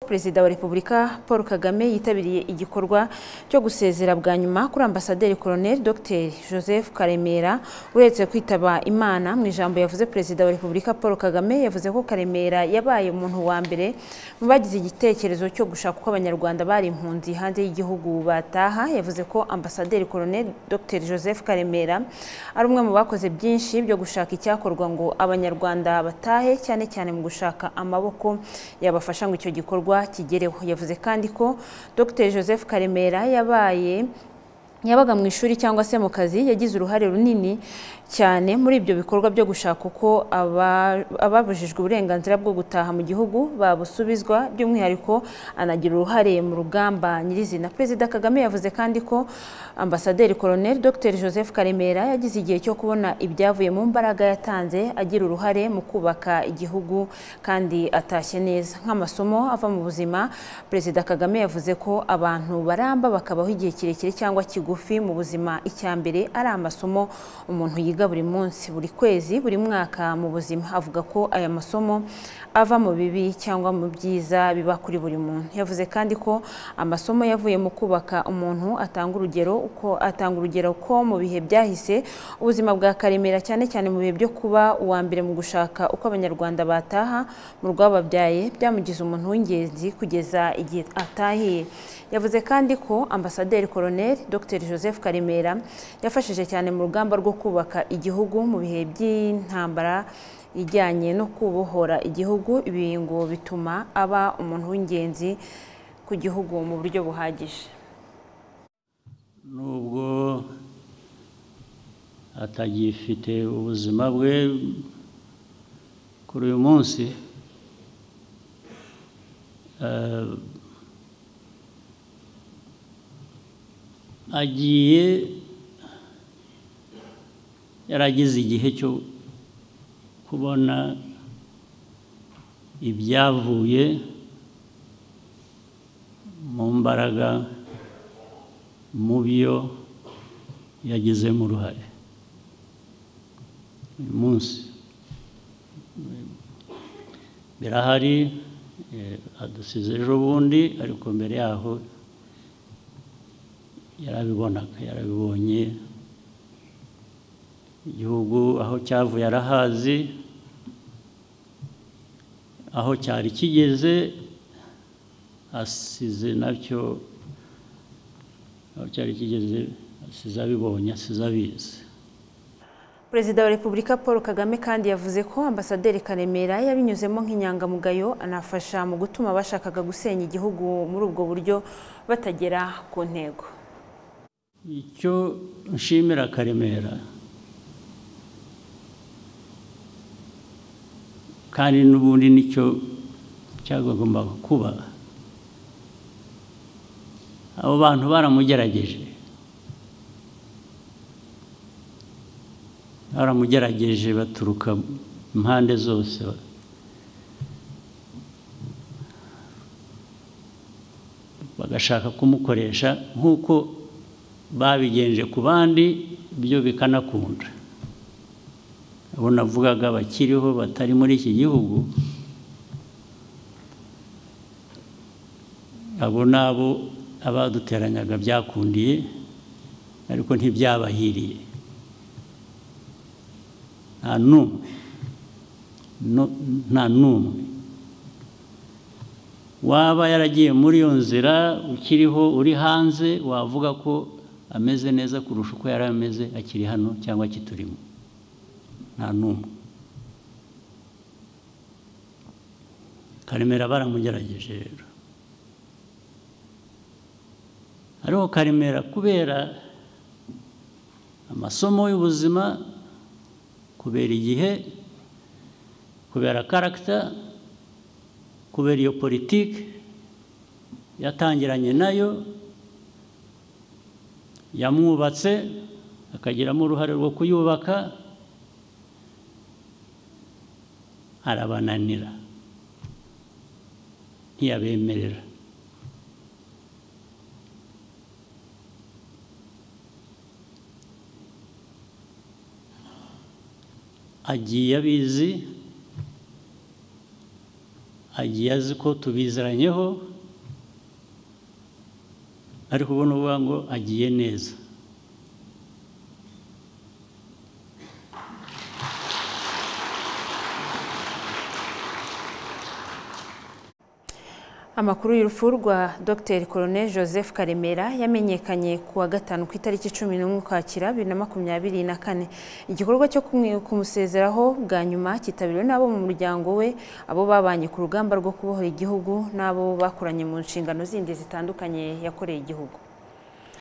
perezida wa repubulika paul kagame yitabiriye igikorwa cyo gusezera bwa nyuma kuri ambasaderi colonel dr joseph karemera uretse kwitaba imana mu ijambo yavuze perezida wa repubulika paul kagame yavuze ko karemera yabaye umuntu wa mbere mu bagize igitekerezo cyo gushaka uko abanyarwanda bari impunzi hanze y'igihugu bataha yavuze ko ambasaderi colonel dr joseph karemera ari umwe mu bakoze byinshi byo gushaka icyakorwa ngo abanyarwanda batahe cyane cyane mu gushaka amaboko yabafasha ngo icyo gikorwa kigereho yavuze kandi ko dr joseph karemera yabaye yabaga mu ishuri cyangwa se mu kazi yagize uruhare runini cyane muri ibyo bikorwa byo gushaka uko ababujijwe uburenganzira bwo gutaha mu gihugu babusubizwa by'umwihariko anagira uruhare mu rugamba nyirizina perezida kagame yavuze kandi ko ambasaderi colonel dr joseph karemera yagize igihe cyo kubona ibyavuye mu mbaraga yatanze agira uruhare mu kubaka igihugu kandi atashye neza nk'amasomo ava mu buzima perezida kagame yavuze ko abantu baramba bakabaho igihe kirekire cyangwa kigo mu buzima icya mbere ari amasomo umuntu yiga buri munsi buri kwezi buri mwaka mu buzima avuga ko aya masomo ava mu bibi cyangwa mu byiza biba kuri buri muntu yavuze kandi ko amasomo yavuye mu kubaka umuntu atanga urugero uko atanga urugero ko mu bihe byahise ubuzima bwa karemera cyane cyane mu bihe byo kuba uwa mbere mu gushaka uko abanyarwanda bataha mu rwababyaye byamugize umuntu w'ingenzi kugeza igihe atahiye yavuze kandi ko ambasaderi koroneri dr joseph karemera yafashije cyane mu rugamba rwo kubaka igihugu mu bihe by'intambara ijyanye no kubohora igihugu ibi ngo bituma aba umuntu w'ingenzi ku gihugu mu buryo buhagije nubwo atagifite ubuzima bwe kuri uyu munsi agiye yaragize igihe cyo kubona ibyavuye mu mbaraga mu byo yagizemo uruhare uyu munsi birahari adusize ejo bundi ariko mbere yaho yarabibonaga yarabibonye igihugu aho cyavuye arahazi aho cyari kigeze asize nacyo aho cyari kigeze asize abibonye asize abizi perezida wa repubulika paul kagame kandi yavuze ko ambasaderi karemera yabinyuzemo nk'inyangamugayo anafasha mu gutuma abashakaga gusenya igihugu muri ubwo buryo batagera ku ntego icyo nshimira karemera kandi n'ubundi nicyo cyagomba kuba abo bantu baramugerageje baramugerageje baturuka impande zose bagashaka kumukoresha nk'uko babigenje ku bandi byo bikanakunda abo navugaga bakiriho batari muri iki gihugu abo ni abo abaduteranyaga byakundiye ariko ntibyabahiriye nta n'umwe nta n'umwe waba yaragiye muri iyo nzira ukiriho uri hanze wavuga ko ameze neza kurusha uko yari ameze akiri hano cyangwa akiturimo nta n'umwe karemera baramugerageje rero ariko karemera kubera amasomo y'ubuzima kubera igihe kubera karagita kubera iyo politiki yatangiranye nayo yamwubatse akagiramo uruhare rwo kuyubaka arabananira ntiyabemerera agiye abizi agiye azi ko tubizeranyeho ariko ubona uvuga ngo agiye neza amakuru y'urupfu rwa dr colonel joseph karemera yamenyekanye ku wa gatanu ku itariki cumi n'umwe ukwakira bibiri na makumyabiri na kane igikorwa cyo kumwe- kumusezeraho bwa nyuma cyitabiriwe n'abo mu muryango we abo babanye ku rugamba rwo kubohora igihugu n'abo bakoranye mu nshingano zindi zitandukanye yakoreye igihugu